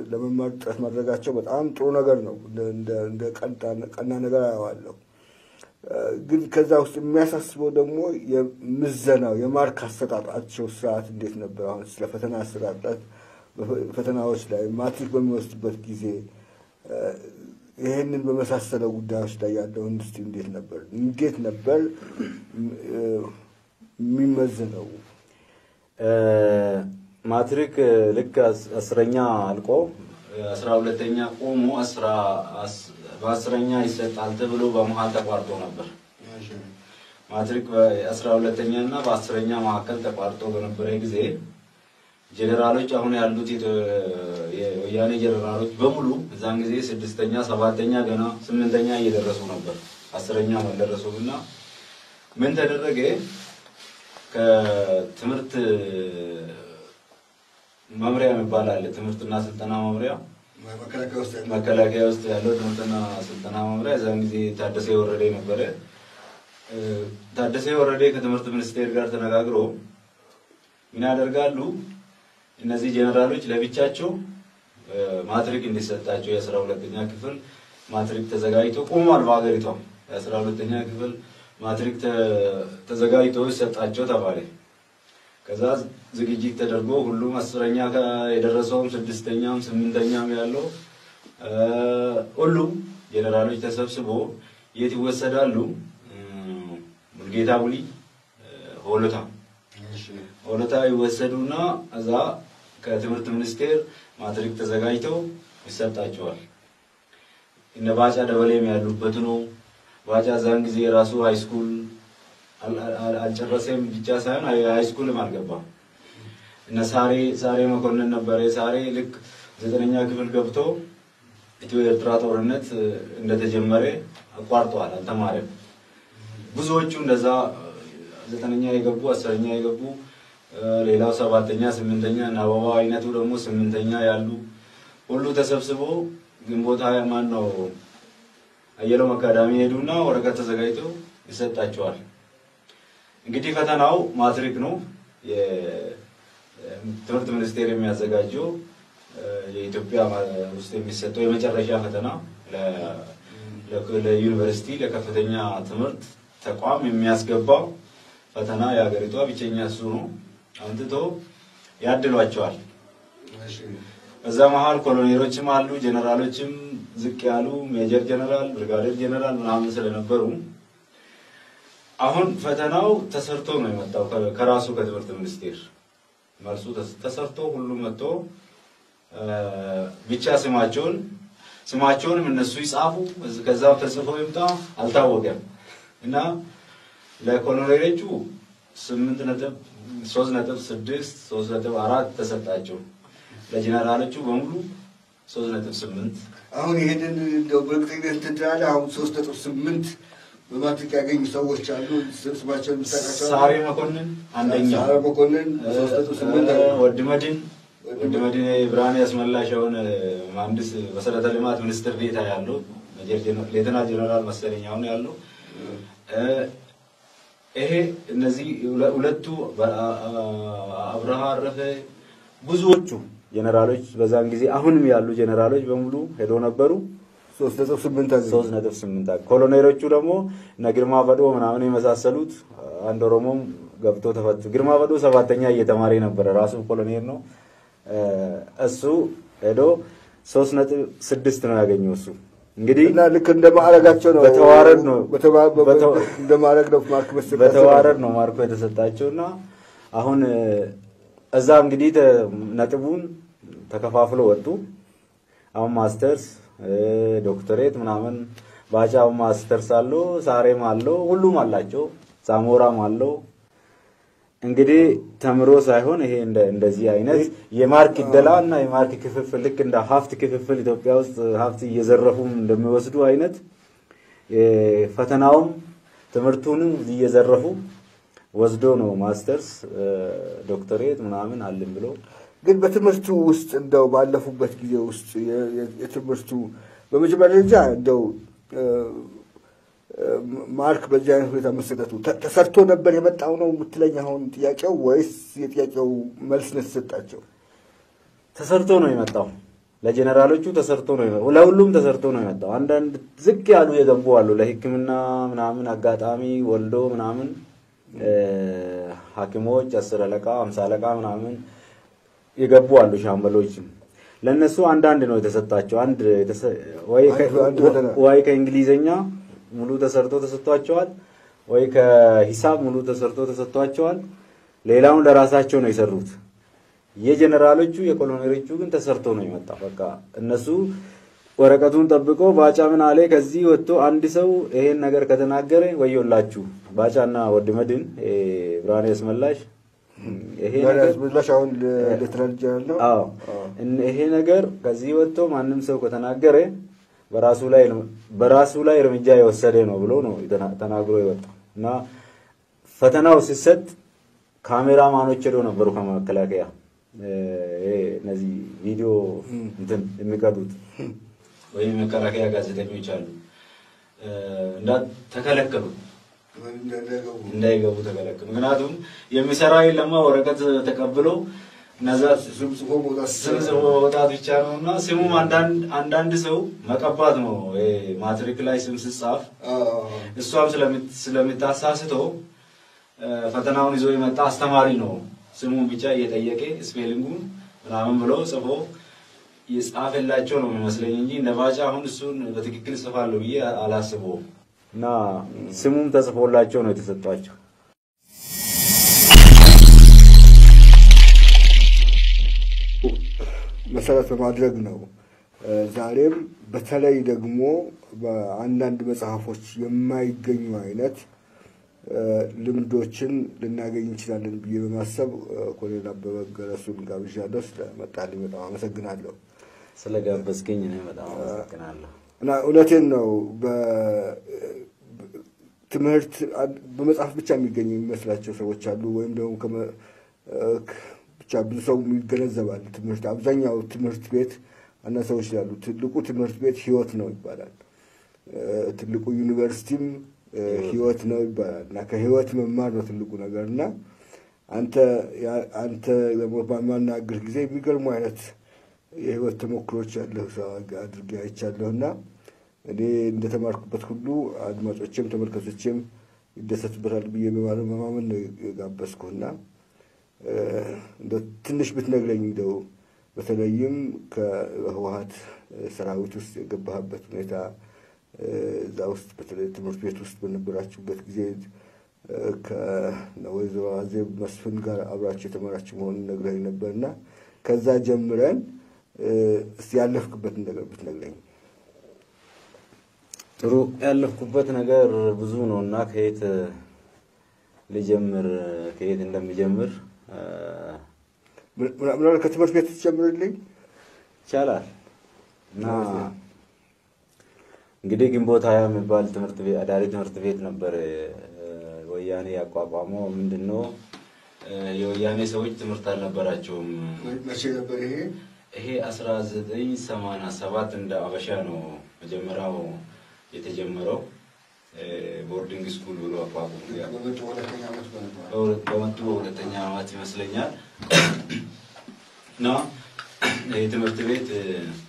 ለመማር ጥረት ማድረጋቸው በጣም ጥሩ ነገር ነው። እንደ- እንደ- እንደ ቀና- ቀና ነገር አየዋለሁ። ግን ከዛ ውስጥ የሚያሳስበው ደግሞ የምዘናው የማርክ አሰጣጣቸው ስርዓት እንዴት ነበር? አሁን ስለ ፈተና አሰጣጣት ፈተናዎች ላይ ማትሪክ በሚወስድበት ጊዜ እ፣ ይህንን በመሳሰለው ጉዳዮች ላይ ያለው ኢንዱስትሪ እንዴት ነበር እንዴት ነበር እ፣ የሚመዘነው? ማትሪክ ልክ አስ- አስረኛ አልቆ አስራ ሁለተኛ ቆሞ አስራ አስ- በአስረኛ ይሰጣል ተብሎ በመሀል ተቋርጦ ነበር። ማትሪክ በአስራ ሁለተኛ እና በአስረኛ መካከል ተቋርጦ በነበረ ጊዜ ጀኔራሎች አሁን ያሉት የተ- የወያኔ ጀኔራሎች በሙሉ እዛን ጊዜ ስድስተኛ፣ ሰባተኛ ገና ስምንተኛ እየደረሱ ነበር። አስረኛ አልደረሱም እና ምን ተደረገ? ከትምህርት መምሪያ የሚባል አለ። ትምህርትና ስልጠና መምሪያ መከላከያ ውስጥ ያለ መከላከያ ውስጥ ያለው ትምህርትና ስልጠና መምሪያ እዛን ጊዜ ታደሰ ወረደ ነበረ። እ፣ ታደሰ ወረደ ከትምህርት ሚኒስቴር ጋር ተነጋግሮ ምን ያደርጋሉ? እነዚህ ጀነራሎች ለብቻቸው እ፣ ማትሪክ እንዲሰጣቸው የአስራ ሁለተኛ ክፍል ማትሪክ ተዘጋጅቶ ቆሟል። በሀገሪቷ የአስራ ሁለተኛ ክፍል ማትሪክ ተ- ተዘጋጅቶ ይሰጣቸው ተባለ። ከዛ ዝግጅት ተደርጎ ሁሉም አስረኛ ጋ የደረሰውም ስድስተኛም ስምንተኛም ያለው እ፣ ሁሉም ጀነራሎች ተሰብስቦ የት ይወሰዳሉ? እ፣ ሙልጌታ ቡሊ እ፣ ሆሎታ ሆሎታ ይወሰዱና እዛ ከትምህርት ሚኒስቴር ማትሪክ ተዘጋጅተው ይሰጣቸዋል። እነ ባጫ ደበሌም ያሉበት ነው። ባጫ እዛን ጊዜ የራሱ ሃይስኩል አል- አል- አልጨረሰም ብቻ ሳይሆን ሃይ- ሃይስኩልም አልገባም። እነ ሳሬ ሳሬ መኮንን ነበረ። ሳሬ ልክ ዘጠነኛ ክፍል ገብቶ ኢትዮ ኤርትራ ጦርነት እ፣ እንደተጀመረ አቋርጠዋል፣ አልተማረም። ብዙዎቹ እንደዛ እ፣ ዘጠነኛ የገቡ አስረኛ የገቡ እ፣ ሌላው ሰባተኛ ስምንተኛ እና አበባ አይነቱ ደግሞ ስምንተኛ ያሉ ሁሉ ተሰብስቦ ግንቦት ሀያ ማን ነው አየሎም አካዳሚ ሄዱና ወረቀት ተዘጋጅተው ይሰጣቸዋል። እንግዲህ ፈተናው ማትሪክ ነው። የትምህርት ሚኒስቴር የሚያዘጋጀው እ፣ የኢትዮጵያ ማ- ውስጥ የሚሰጠው የመጨረሻ ፈተና ለ- ለ- ለዩኒቨርሲቲ ለከፍተኛ ትምህርት ተቋም የሚያስገባው ፈተና የሀገሪቷ ብቸኛ እሱ ነው። አምጥቶ ያድሏቸዋል። በዛ መሀል ኮሎኔሎችም አሉ፣ ጀነራሎችም ዝቅ ያሉ ሜጀር ጀነራል፣ ብርጋዴር ጀነራል ምናምን ስለነበሩ አሁን ፈተናው ተሰርቶ ነው የመጣው ከ- ከራሱ ከትምህርት ሚኒስቴር መልሱ ተስ- ተሰርቶ ሁሉም መጥቶ እ፣ ብቻ ስማቸውን ስማቸውንም እነሱ ይጻፉ እዝ- ከዛም ተጽፎ ይምጣ አልታወቀም እና ለኮሎኔሎቹ ስምንት ነጥብ ሶስት ነጥብ ስድስት ሶስት ነጥብ አራት ተሰጣቸው። ለጀነራሎቹ በሙሉ ሶስት ነጥብ ስምንት አሁን ይሄንን እንደው በእርግጠኝነት እንትን ትላለህ። አሁን ሶስት ነጥብ ስምንት በማትሪክ ያገኙ ሰዎች አሉ። ስማቸውን የምታውቃቸው አሉ? ሳሬ መኮንን አንደኛው ሳሬ መኮንን ሶስት ነጥብ ስምንት እ፣ አገኙ። ወድ መድን ወድ መድን ብርሃኔ ያስመላሸውን መሀንዲስ መሰረተ ልማት ሚኒስትር ዴታ ያለው ሜጀር ጀነ- ሌተና ጀነራል መሰለኝ አሁን ያለው እ፣ ይሄ እነዚህ ሁለ- ሁለቱ በ- አ- አ- አብርሃ አረፈ ብዙዎቹ ጀነራሎች በዛን ጊዜ አሁንም ያሉ ጀነራሎች በሙሉ ሄዶ ነበሩ። ሶስት ነጥብ ስምንት አገኙ። ሶስት ነጥብ ስምንት አገ- ኮሎኔሎቹ ደግሞ እነ ግርማ በዶ ምናምን የመሳሰሉት አንድ ኦሮሞም ገብቶ ተፈቱ። ግርማ በዶ ሰባተኛ እየተማረ ነበረ፣ ራሱ ኮሎኔል ነው። እ፣ እሱ ሄዶ ሶስት ነጥብ ስድስት ነው ያገኘው እሱ እንግዲህ እና ልክ እንደ ማዕረጋቸው ነው በተዋረድ ነው በተባ- በ- በተዋ- እንደ ማዕረግ ነው ማርክ መስጠት በተዋረድ ነው ማርኮ የተሰጣቸው እና አሁን እ፣ እዛ እንግዲህ ተ- ነጥቡን ተከፋፍሎ ወጡ። አሁን ማስተርስ እ፣ ዶክተሬት ምናምን ባጫው ማስተርስ አለው፣ ሳሬም አለው፣ ሁሉም አላቸው፣ ሳሞራም አለው። እንግዲህ ተምሮ ሳይሆን ይሄ እንደ እንደዚህ አይነት የማርክ ይደላ እና የማርክ ክፍፍል ልክ እንደ ሀብት ክፍፍል ኢትዮጵያ ውስጥ ሀብት እየዘረፉም እንደሚወስዱ አይነት የ- ፈተናውም ትምህርቱንም እየዘረፉ ወስዶ ነው ማስተርስ እ፣ ዶክተሬት ምናምን አለን ብሎ ግን በትምህርቱ ውስጥ እንደው ባለፉበት ጊዜ ውስጥ የ- የ- የትምህርቱ በመጀመሪያ ደረጃ እንደው እ፣ እ፣ ማርክ በዚህ አይነት ሁኔታ መሰጠቱ ተ- ተሰርቶ ነበር የመጣው ነው የምትለኝ አሁን ጥያቄው ወይስ የጥያቄው መልስ ነው የተሰጣቸው? ተሰርቶ ነው የመጣው። ለጀነራሎቹ ተሰርቶ ነው የመጣው። ለሁሉም ተሰርቶ ነው የመጣው። አንዳንድ ዝቅ ያሉ የገቡ አሉ። ለሕክምና ምናምን አጋጣሚ ወልዶ ምናምን እ፣ ሐኪሞች አስር አለቃ አምሳ አለቃ ምናምን የገቡ አሉ። ሻምበሎችም ለእነሱ አንዳንድ ነው የተሰጣቸው። አንድ የተሰ- ወይ ከ- አንድ- አንድ ፈተና። ወይ ከእንግሊዘኛ ሙሉ ተሰርቶ ተሰጥቷቸዋል፣ ወይ ከሂሳብ ሙሉ ተሰርቶ ተሰጥቷቸዋል። ሌላውን ለራሳቸው ነው የሰሩት። የጀነራሎቹ የኮሎኔሎቹ ግን ተሰርቶ ነው የመጣ። በቃ እነሱ ወረቀቱን ጠብቆ ባጫ ምን አለ ከዚህ ወጥቶ አንድ ሰው ይሄን ነገር ከተናገረ ወዮላችሁ። ባጫና ወድ መድን እ፣ ብርሃኔ አስመላሽ ይሄ ነገር ምላሽ አሁን ሌተናንት ጀነራል ነው። አዎ እን- ይሄ ነገር ከዚህ ወጥቶ ማንም ሰው ከተናገረ በራሱ ላይ በራሱ ላይ እርምጃ የወሰደ ነው ብሎ ነው የተና- ተናግሮ የወጣው እና ፈተናው ሲሰጥ ካሜራማኖች ሄደው ነበሩ ከመከላከያ እ፣ ይሄ እነዚህ ቪዲዮ እንትን የሚቀዱት ወይም የመከላከያ ጋዜጠኞች አሉ እ፣ እንዳ ተከለከሉ እንዳይገቡ ተከለከሉ። ምክንያቱም የሚሰራ የለማ ወረቀት ተቀብሎ እነዛ ስም ጽፎ መውጣት ብቻ ነው እና ስሙም አንዳንድ አንዳንድ ሰው መቀባት ነው። ይሄ ማትሪክ ላይ ስም ስጻፍ እሷም ስለምት- ስለምታሳስተው እ፣ ፈተናውን ይዞ የመጣ አስተማሪ ነው ስሙን ብቻ እየጠየቀ ስፔሊንጉን ምናምን ብሎ ጽፎ የጻፈላቸው ነው የሚመስለኝ እንጂ እንደ ባጫ አሁን እሱን በትክክል ጽፋለሁ ብዬ አላስበውም። እና ስሙም ተጽፎላቸው ነው የተሰጧቸው። መሰረት በማድረግ ነው። እ፣ ዛሬም በተለይ ደግሞ በአንዳንድ መጽሐፎች የማይገኙ አይነት እ፣ ልምዶችን ልናገኝ እንችላለን ብዬ በማሰብ እ፣ ኮሎኔል አበበ ገረሱን ጋብዣለሁ። ስለመጣልኝ በጣም አመሰግናለሁ። ስለጋበዝከኝ እኔ በጣም አመሰግናለሁ። እና እውነቴን ነው። በ- ትምህርት አን- በመጽሐፍ ብቻ የሚገኝ የሚመስላቸው ሰዎች አሉ። ወይም ደግሞ ከመ- እ፣ ክ- ብቻ ብዙ ሰው ይገነዘባል። ትምህርት አብዛኛው ትምህርት ቤት አንዳንድ ሰዎች ይላሉ ትልቁ ትምህርት ቤት ህይወት ነው ይባላል። እ፣ ትልቁ ዩኒቨርሲቲም እ፣ ህይወት ነው ይባላል እና ከህይወት መማር ነው ትልቁ ነገር እና አንተ ያ- አንተ ደግሞ በማናገር ጊዜ የሚገርሙ አይነት የህይወት ተሞክሮች ያለህ ሰው አድርጌ አይቻለሁ እና እኔ እንደተማርኩበት ሁሉ አድማጮችም ተመልካቾችም ይደሰቱበታል ብዬ በማለት በማመን ነው የጋበዝኩህና እ፣ እንደው ትንሽ ብትነግረኝ እንደው በተለይም ከህወሀት ሰራዊት ውስጥ የገባህበት ሁኔታ እ፣ እዛ ውስጥ በተለይ ትምህርት ቤት ውስጥ በነበራችሁበት ጊዜ እ፣ ከወይዘሮ አዜብ መስፍን ጋር አብራችሁ የተማራችሁ መሆኑን ነግረኝ ነበርና ከዛ ጀምረን እ፣ እስቲ ያለፍክበትን ነገር ብትነግረኝ። ጥሩ ያለፍኩበት ነገር ብዙ ነው እና ከየት ልጀምር ከየት እንደሚጀምር እ፣ ምን- ምን- ምናልባት ከትምህርት ቤት ትጀምርልኝ። ይቻላል እና እንግዲህ ግንቦት ሀያ የሚባል ትምህርት ቤት አዳሪ ትምህርት ቤት ነበር እ፣ ወያኔ ያቋቋመው። ምንድን ነው እ፣ የወያኔ ሰዎች ትምህርት አልነበራቸውም። መቼ ነበር ይሄ? ይሄ አስራ ዘጠኝ ሰማንያ ሰባት እንደ አበሻ ነው መጀመሪያው የተጀመረው እ፣ ቦርዲንግ ስኩል ብሎ አቋቁሞ በመጡ ሁለተኛ ዓመት በነበረ በሁለት- በመጡ በሁለተኛ ዓመት ይመስለኛል እና ይህ ትምህርት ቤት እ፣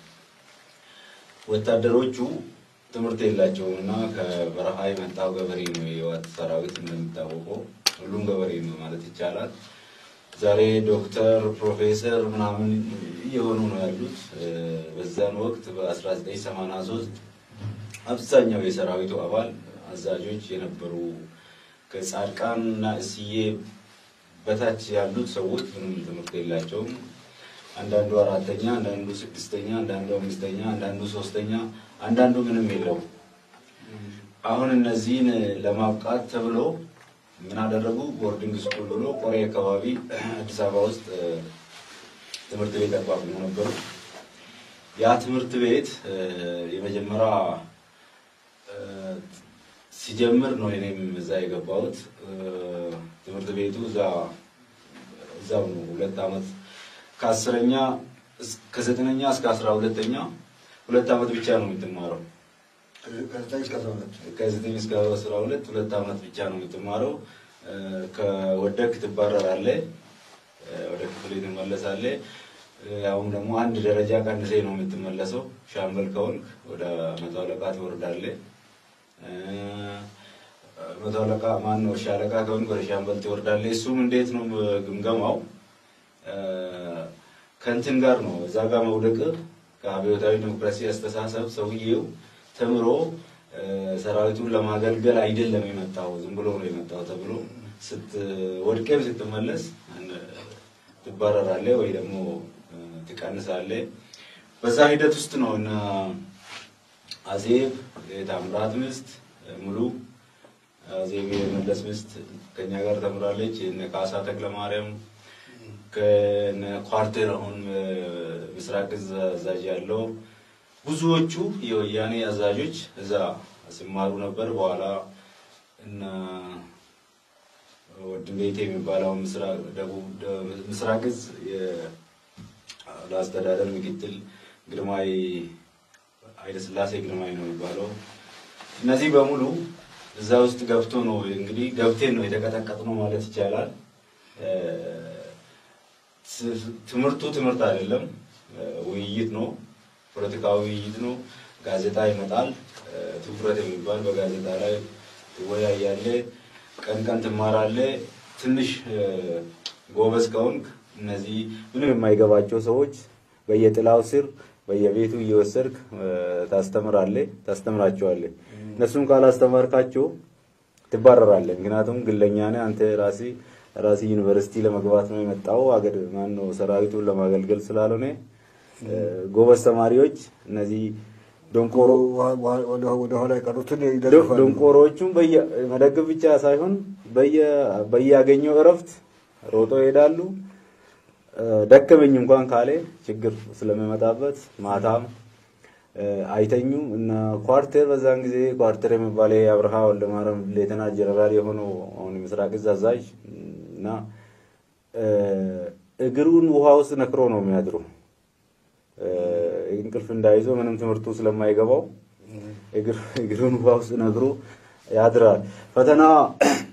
ወታደሮቹ ትምህርት የላቸውም እና ከበረሃ የመጣው ገበሬ ነው የህወሓት ሰራዊት እንደሚታወቀው ሁሉም ገበሬ ነው ማለት ይቻላል። ዛሬ ዶክተር ፕሮፌሰር ምናምን እየሆኑ ነው ያሉት። እ፣ በዛን ወቅት በ1983 አብዛኛው የሰራዊቱ አባል አዛዦች የነበሩ ከጻድቃን እና እስዬ በታች ያሉት ሰዎች ምንም ትምህርት የላቸውም። አንዳንዱ አራተኛ፣ አንዳንዱ ስድስተኛ፣ አንዳንዱ አምስተኛ፣ አንዳንዱ ሶስተኛ፣ አንዳንዱ ምንም የለውም። አሁን እነዚህን ለማብቃት ተብሎ ምን አደረጉ? ቦርዲንግ ስኩል ብሎ ቆሬ አካባቢ አዲስ አበባ ውስጥ እ፣ ትምህርት ቤት አቋቁሞ ነበሩ። ያ ትምህርት ቤት እ፣ የመጀመሪያ እ፣ ሲጀምር ነው እኔም እዛ የገባሁት። እ፣ ትምህርት ቤቱ እዛ እዛው ነው ሁለት ዓመት ከአስረኛ እስ- ከዘጠነኛ እስከ አስራ ሁለተኛ ሁለት ዓመት ብቻ ነው የምትማረው። ከዘጠኝ እስከ አስራ ሁለት ከዘጠኝ እስከ አስራ ሁለት ሁለት ዓመት ብቻ ነው የምትማረው። እ፣ ከወደክ ትባረራለህ፣ እ፣ ወደ ክፍል ትመለሳለህ። አሁን ደግሞ አንድ ደረጃ ቀንሴ ነው የምትመለሰው። ሻምበል ከሆንክ ወደ መቶ አለቃ ትወርዳለህ። መቶ አለቃ ማን ነው ሻለቃ ከሆንክ ወደ ሻምበል ትወርዳለህ። እሱም እንዴት ነው ግምገማው? ከእንትን ጋር ነው እዛ ጋር መውደቅ ከአብዮታዊ ዲሞክራሲ አስተሳሰብ ሰውዬው ተምሮ ሰራዊቱን ለማገልገል አይደለም የመጣው ዝም ብሎ ነው የመጣው ተብሎ ስትወድቅም ስትመለስ ትባረራለህ ወይ ደግሞ ትቀንሳለህ። በዛ ሂደት ውስጥ ነው እና አዜብ የታምራት ሚስት ሙሉ አዜብ የመለስ ሚስት ከኛ ጋር ተምራለች። እነ ካሳ ተክለ ማርያም ከነ ኳርቴር አሁን ምስራቅ እዝ አዛዥ ያለው ብዙዎቹ የወያኔ አዛዦች እዛ ሲማሩ ነበር። በኋላ እና ወድ ቤቴ የሚባለው ምስራቅ እዝ ለአስተዳደር ምክትል ግርማይ ኃይለስላሴ ግርማይ ነው የሚባለው። እነዚህ በሙሉ እዛ ውስጥ ገብቶ ነው እንግዲህ ገብቴን ነው የተቀጠቀጥነው ማለት ይቻላል። ትምህርቱ ትምህርት አይደለም፣ ውይይት ነው፣ ፖለቲካዊ ውይይት ነው። ጋዜጣ ይመጣል፣ ትኩረት የሚባል በጋዜጣ ላይ ትወያያለህ፣ ቀን ቀን ትማራለህ። ትንሽ ጎበዝ ከሆንክ እነዚህ ምንም የማይገባቸው ሰዎች በየጥላው ስር በየቤቱ እየወሰድክ ታስተምራለህ፣ ታስተምራቸዋለህ። እነሱም ካላስተማርካቸው ትባረራለህ። ምክንያቱም ግለኛ ነህ አንተ ራሴ ራሴ ዩኒቨርሲቲ ለመግባት ነው የመጣው አገር ማን ነው ሰራዊቱን ለማገልገል ስላልሆነ ጎበዝ ተማሪዎች እነዚህ ዶንቆሮ ወደ ኋላ የቀሩትን ይደግፋሉ። ዶንቆሮቹም መደገፍ ብቻ ሳይሆን በያገኘው እረፍት ሮጦ ይሄዳሉ። ደከመኝ እንኳን ካለ ችግር ስለሚመጣበት ማታም አይተኙም እና ኳርቴር በዛን ጊዜ ኳርቴር የሚባለ የአብርሃ ወልደማርያም ሌተና ጀነራል የሆነው አሁን የምስራቅ እዝ አዛዥ እና እግሩን ውሃ ውስጥ ነክሮ ነው የሚያድሩ። እንቅልፍ እንዳይዘው ምንም ትምህርቱ ስለማይገባው እግሩን ውሃ ውስጥ ነክሮ ያድራል። ፈተና